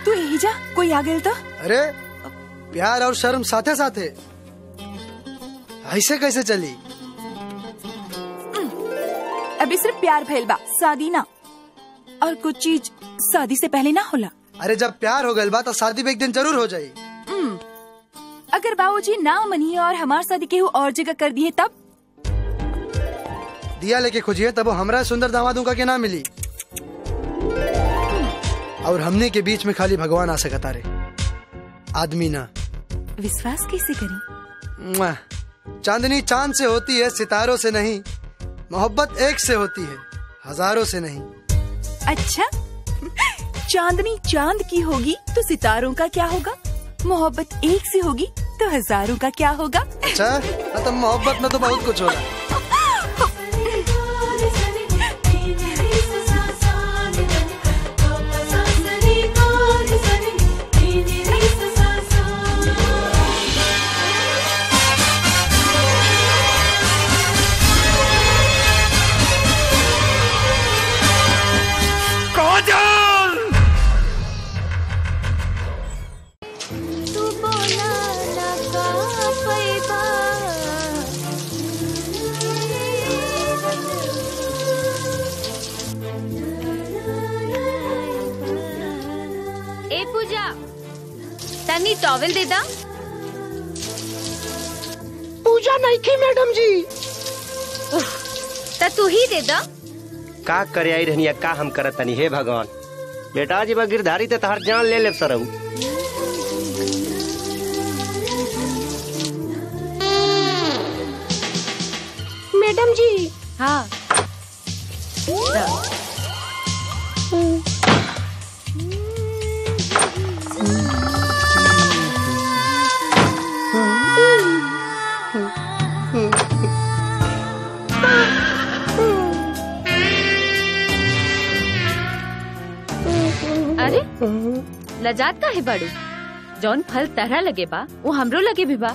तू यही जा कोई आ गेल तो अरे प्यार और शर्म साथे साथे ऐसे कैसे चली अभी सिर्फ प्यार भइल बा शादी ना और कुछ चीज शादी से पहले ना होला अरे जब प्यार हो गइल बा तो शादी भी एक दिन जरूर हो जाई अगर बाबूजी ना मनिए और हमार शादी केहू और जगह कर दिए तब दिया लेके खोजिए तब वो हमरा सुंदर दामादों का के ना मिली और हमने के बीच में खाली भगवान आ सकता रे आदमी ना विश्वास कैसे करी मुआ। चांदनी चांद से होती है सितारों से नहीं मोहब्बत एक से होती है हजारों से नहीं अच्छा चांदनी चांद की होगी तो सितारों का क्या होगा मोहब्बत एक से होगी तो हजारों का क्या होगा अच्छा मतलब मोहब्बत में तो बहुत कुछ होला ए पूजा तनी टॉवेल दे दा पूजा नहीं की मैडम जी त तू ही दे दा का करे आई रहनी का हम करत तनी हे भगवान बेटा जी बा गिरधारी ते तहार जान ले ले सरऊ मैडम जी हाँ दा। अरे लजात का है बड़ू जौन फल तरह लगे बा वो हमरो लगे भी बा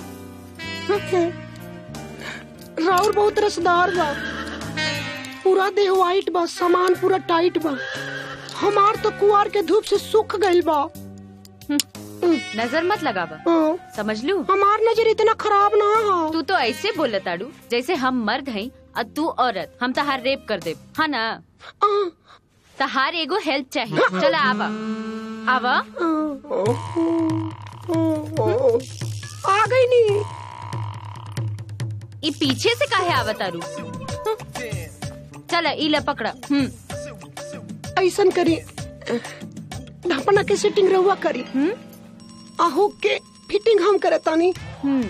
राउर बहुत रसदार बा पूरा देह वाइट बा सामान पूरा टाइट बा हमार तो कुआर के धूप से सूख गइल बा नजर मत लगावा हाँ, समझ लू हमार नजर इतना खराब ना हा तू तो ऐसे बोलत ताड़ू जैसे हम मर्द हैं और तू औरत हम तहार रेप कर दे हाँ ना हाँ, तहार एगो हेल्प चाहिए चला आवा आवा आ गई नी ई पीछे से काहे आवा तारू चला ई ले पकड़ा हम्म ऐसन करी ढपना के सेटिंग रहुआ करी हम्म आहू के फिटिंग हम करे तानी हम्म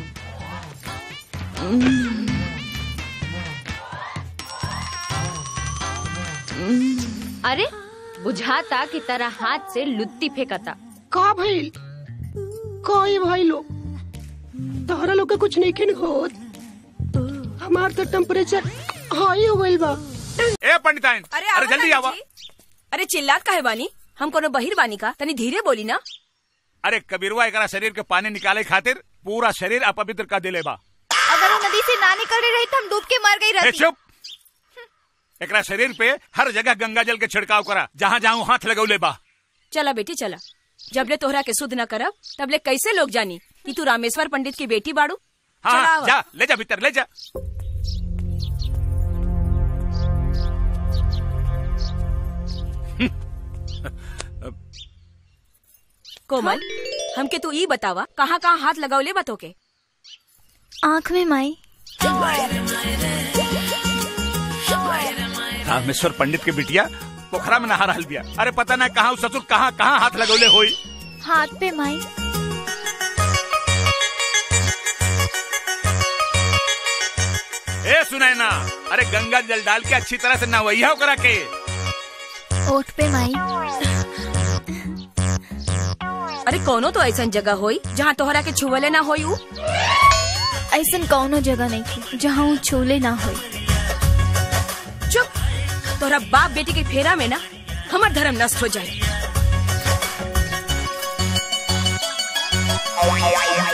अरे बुझाता की तरह हाथ से लुत्ती फेंकता का भइल का ये भाई लोग तहरा लोग के कुछ नहीं खिन होत हमार तो टेम्परेचर हाई हो गइल बा ए पंडिताइन अरे अरे आवा जल्दी ना आवा जी। अरे चिल्लात काहे बानी हम कोनो बहिर बानी का तनी धीरे बोली ना अरे कबीरवा एकरा शरीर के पानी निकाले खातिर पूरा शरीर अपवित्र कर दिले बा अगर वो नदी से ना निकल रही तो हम डूब के मर गई ए चुप एकरा शरीर पे हर जगह गंगा जल के छिड़काव करा जहाँ जहाँ हाथ लगौले बा चला बेटी चला जबले तोहरा के शुद्ध न करब तबले कैसे लोग जानी कि तू रामेश्वर पंडित की बेटी बाड़ू हाँ चला हाँ, आवा। जा ले जा भीतर ले जा कोमल हमके तू ई बतावा कहाँ कहाँ हाथ लगावले बतो के आँख में माई रामेश्वर पंडित के बिटिया पोखरा में नहा रहल बिया अरे पता ना कहाँ उ ससुर कहाँ कहाँ हाथ लगौले होई हाथ पे माई ए सुनैना अरे गंगा जल डाल के अच्छी तरह से नहवैया करा के ओठ पे माई अरे कोनो तो ऐसा जगह होई जहाँ तोहरा के छुवले ना होई उ ऐसन कौनो जगह नहीं थी जहाँ वो छूले ना हो चुप तोहरा बाप बेटी के फेरा में ना हमार धर्म नष्ट हो जाए